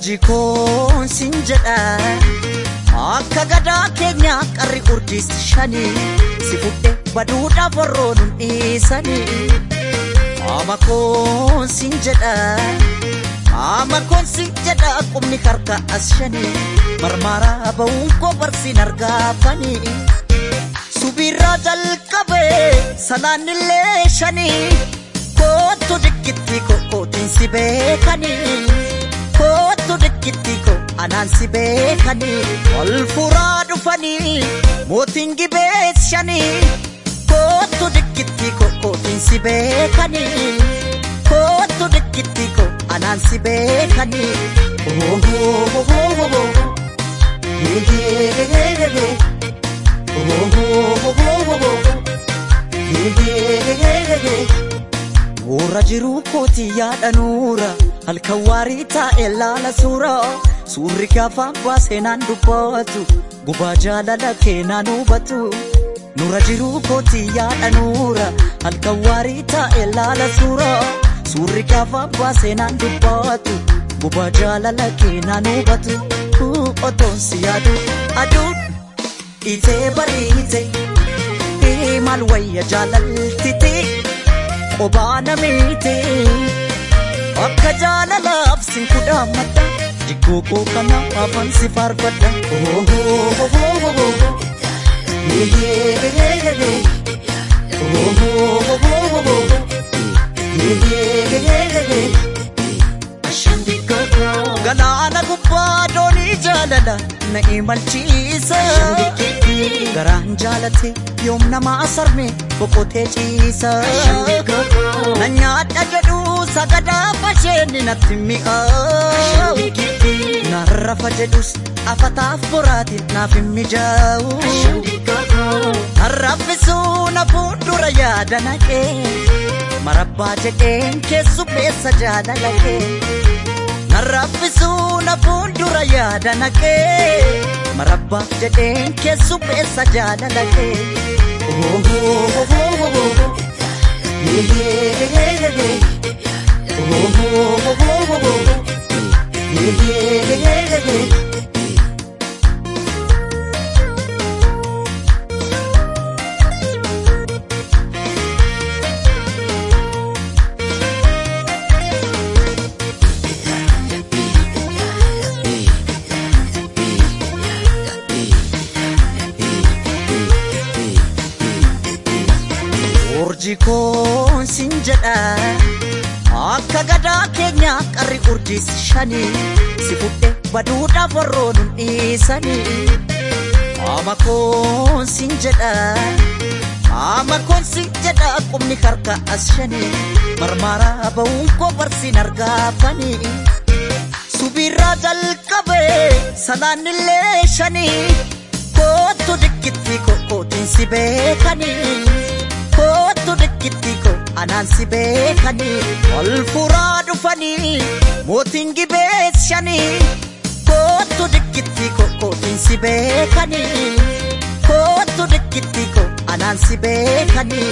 urjii koon sin jedha akka gadaa keenya qarri urjiis shanii si fudhe baduudhaaf warroon hin dhiisanii ama koon sin jedha ama koon sin jedha qubni harka as shanii marmaaraa ba'uun koo barsiin argaafanii subirraa jalqabee salaannillee shanii kootu dikkitti kokkootiin si beekanii kootu dikkitti ko anaan si beekanii ol furaa dhufanii mootiin gibees shanii kootu dikkitti kokkootiin si beekanii kootu dikkitti ko anaan si beekanii Warra jiruu kooti yaada nuura halkan waarii taa'e laala suura suurri gaafaan baasee naan dubbatu gubaa jaalala keenaan hubatu nura jiruu kooti yaada nuura halkan waarii taa'e laala suura suurri gaafaan baasee naan dubbatu gubaa jaalala keenaan hubatu otoon si yaadu aduun itee bariite maal wayya jaalaltite. Qobaa namiite akka jaalalaaf sin kudhaammadha jiggoo koo kana afaan si faarfadha. Galaana gubbaa doonii jaalala na imalchiisa. Garaan jaalate yoom namaa sarme boqotee ciisa. Na nyaadha jedhu sagadaa fasheenni natti mi'aawu. Narrafa jedhus afataaf boraatiin naaf hin mijaa'u. Narraffisuu na fuuldura yaada naqee. Marabbaa jedheen keessummeessa jaalala kee. Narraffisuu na fuuldura yaada naqee. Marabbaa jedheen keessummeessa jaalala kee. Urjii koon sin jedha akka gadaa keenya qarri urjiis shanii si fudhe baduudhaaf warroon hin dhiisanii ama koon sin jedha ama koon sin jedha qubni harka as shanii marmaaraa ba'uun koo barsiin argaafanii subirraa jalqabee salaannillee shanii kootu dikkitti kokkootiin si beekanii. kootu dikkitti ko anaan si beekanii ol furaa dhufanii mootiin gibees shanii kootu dikkitti ko kootiin si beekanii kootu dikkitti ko anaan si beekanii.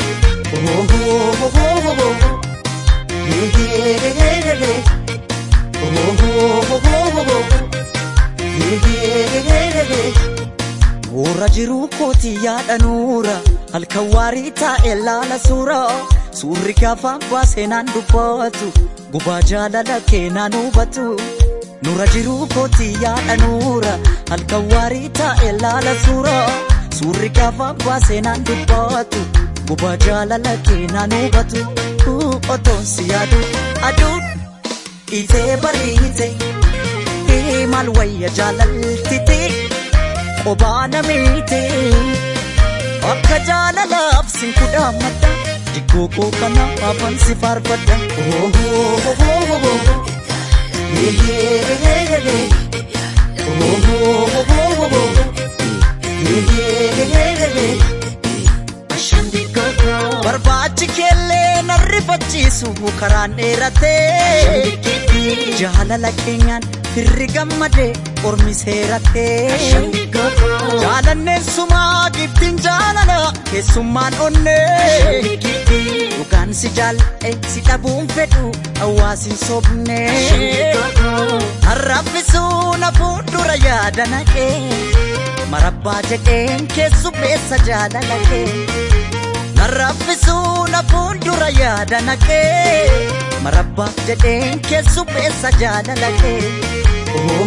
Warra jiruu kooti yaada nuura halkan waarii taa'e laala suura suurri gaafaan baasee naan dubbatu gubaa jaalala keenaan hubatu nura jiruu kooti yaada nuura halkan waarii taa'e laala suura suurri gaafaan baasee naan dubbatu gubaa jaalala keenaan hubatu otoon si yaadu aduun itee bariite maal wayya jaalaltite. Qobaa namiite akka jaalalaaf sin kudhaammadha jiggoo koo kana afaan si faarfadha. Barbaachi keellee narrifachiisu karaan dheeratee jaalala keenyaan firri gammadee ormi seeratee jaalanneen sumaa giftiin jaalala keessummaan onnee dhugaan si jaal'e si dhabuun fedhu hawaasin sobne harraffisuu na fuuldura yaada naqee marabbaa jedheen keessummeessa jaalala kee harraffisuu na fuuldura yaada naqee marabbaa jedheen keessummeessa jaalala kee.